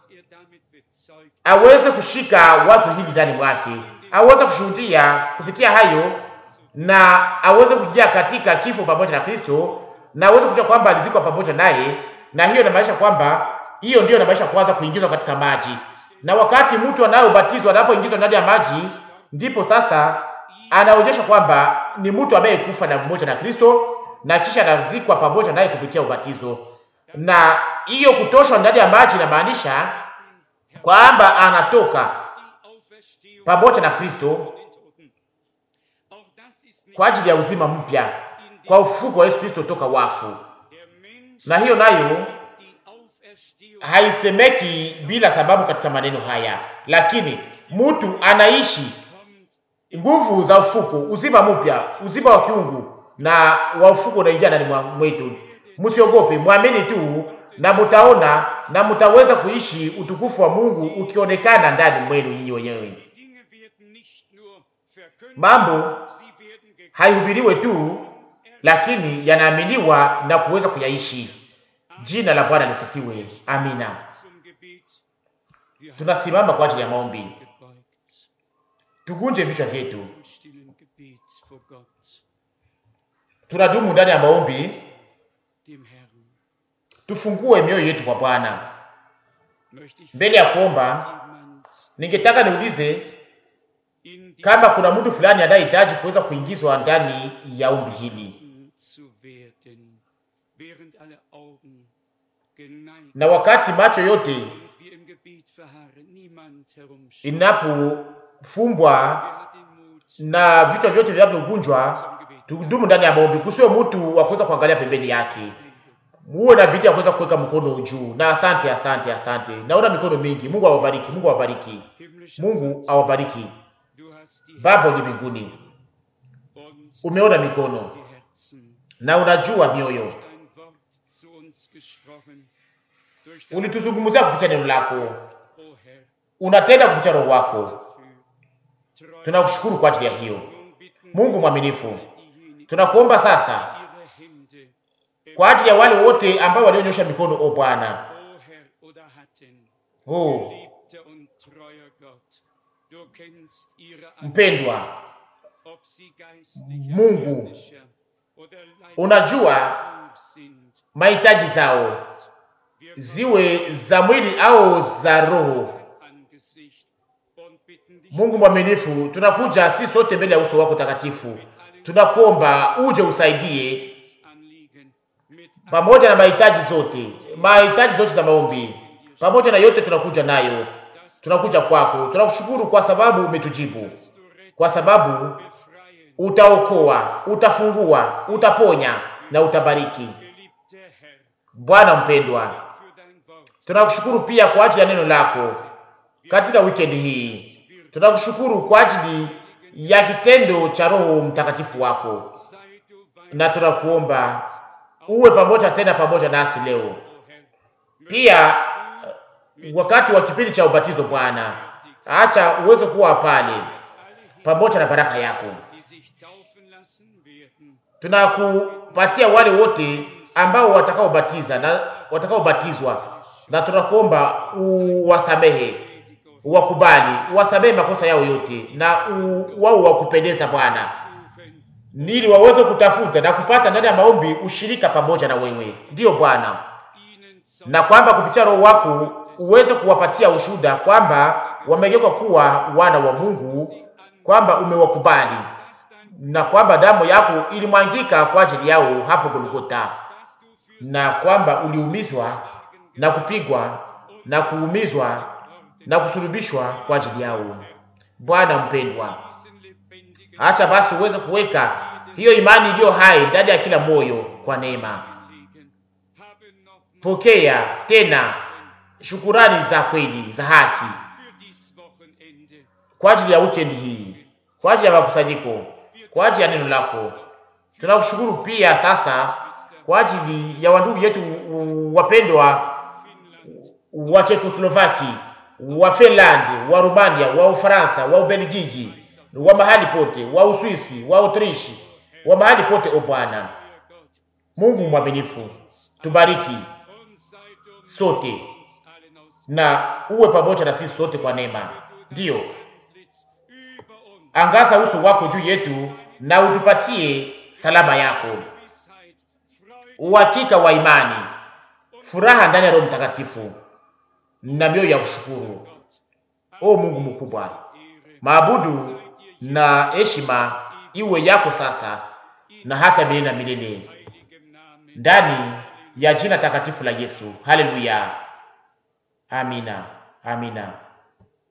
aweze kushika watu hili ndani mwake, aweze kushuhudia kupitia hayo, na aweze kujia katika kifo pamoja na Kristo, na aweze kujua kwamba alizikwa pamoja naye, na hiyo inamaanisha kwamba hiyo ndiyo inamaanisha kwanza kuingizwa katika maji. Na wakati mtu anayobatizwa anapoingizwa ndani ya maji, ndipo sasa anaonyesha kwamba ni mtu ambaye kufa na mmoja na Kristo, na kisha anazikwa pamoja naye kupitia ubatizo. Na hiyo kutoshwa ndani ya maji inamaanisha kwamba anatoka pamoja na Kristo kwa ajili ya uzima mpya kwa ufufuko wa Yesu Kristo toka wafu. Na hiyo nayo haisemeki bila sababu katika maneno haya, lakini mtu anaishi nguvu za ufuko, uzima mpya, uzima wa kiungu na wa ufuko unaingia ndani mwetu. Msiogope, mwamini tu na mutaona na mutaweza kuishi utukufu wa Mungu ukionekana ndani mwenu nyinyi wenyewe. Mambo haihubiriwe tu, lakini yanaaminiwa na kuweza kuyaishi. Jina la Bwana lisifiwe. Amina. Tunasimama kwa ajili ya maombi, tugunje vichwa vyetu, tunadumu ndani ya maombi tufungue mioyo yetu kwa Bwana. Mbele ya kuomba, ningetaka niulize kama kuna mtu fulani anayehitaji kuweza kuingizwa ndani ya ombi hili, na wakati macho yote inapofumbwa na vichwa vyote vinavyogunjwa, tudumu ndani ya maombi, kusiwe mtu wa kuweza kuangalia pembeni yake muwe na bidii ya kuweza kuweka mkono juu. Na asante, asante, asante. Naona mikono mingi. Mungu awabariki, Mungu awabariki, Mungu awabariki. Baba uliye mbinguni, umeona mikono na unajua mioyo, ulituzungumzia kupitia neno lako, unatenda kupitia Roho wako. Tunakushukuru kwa ajili ya hiyo, Mungu mwaminifu. Tunakuomba sasa kwa ajili ya wale wote ambao walionyosha mikono, o Bwana, oh mpendwa Mungu, unajua mahitaji zao, ziwe za mwili au za roho. Mungu mwaminifu, tunakuja si sote mbele ya uso wako takatifu, tunakuomba uje usaidie pamoja na mahitaji zote, mahitaji zote za maombi, pamoja na yote tunakuja nayo, tunakuja kwako. Tunakushukuru kwa sababu umetujibu, kwa sababu utaokoa, utafungua, utaponya na utabariki. Bwana mpendwa, tunakushukuru pia kwa ajili ya neno lako katika wikendi hii. Tunakushukuru kwa ajili ya kitendo cha Roho Mtakatifu wako, sei du bei na tunakuomba uwe pamoja tena pamoja nasi leo O Herr. pia. uh, Wakati wa kipindi cha ubatizo, Bwana, acha uweze kuwa pale pamoja na baraka yako. die sich taufen lassen werden, Tunakupatia wale wote ambao watakaobatiza na watakaobatizwa, na tunakuomba uwasamehe, uwakubali, uwasamehe makosa yao yote, na u- wao wakupendeza Bwana, suchen, ili waweze kutafuta na kupata ndani ya maombi ushirika pamoja na wewe. Ndiyo Bwana, ihnen zu na kwamba kupitia Roho wako uweze kuwapatia ushuhuda kwamba wamegeuka kuwa wana wa Mungu, kwamba umewakubali na kwamba damu yako ilimwangika kwa ajili yao hapo Golgota, dass du für na kwamba uliumizwa na kupigwa na kuumizwa na kusulubishwa kwa ajili yao. Bwana mpendwa, diesen lebendigen acha basi uweze kuweka hiyo imani iliyo hai ndani ya kila moyo kwa neema. liegen. Haben noch Pokea tena shukurani za kweli za haki für dies Wochenende kwa ajili ya weekend hii, kwa ajili ya makusanyiko, kwa ajili ya neno lako. Tunakushukuru pia sasa kwa ajili ya wandugu yetu u- wapendwa Finnland, wa Czechoslovaki, wa Finland, wa Rumania, wa Ufaransa, wa Ubelgiji, wa mahali pote, wa Uswisi, wa Autrishi, wa mahali pote. O Bwana euer Gott, Mungu mwaminifu, tubariki und sei du mit sote uns allen aus na uwe pamoja na sisi sote kwa neema. Ndiyo, Antlitz über uns, angaza uso wako juu yetu na utupatie salama yako, Gewissheit, Freude uhakika wa imani, furaha ndani ya Roho Mtakatifu na mioyo ya kushukuru. Gott. O Mungu mkubwa, Ehre maabudu na heshima iwe yako sasa na hata milele na milele, heiligem Namen. ndani ya jina takatifu la Yesu. Haleluya, amina, amina.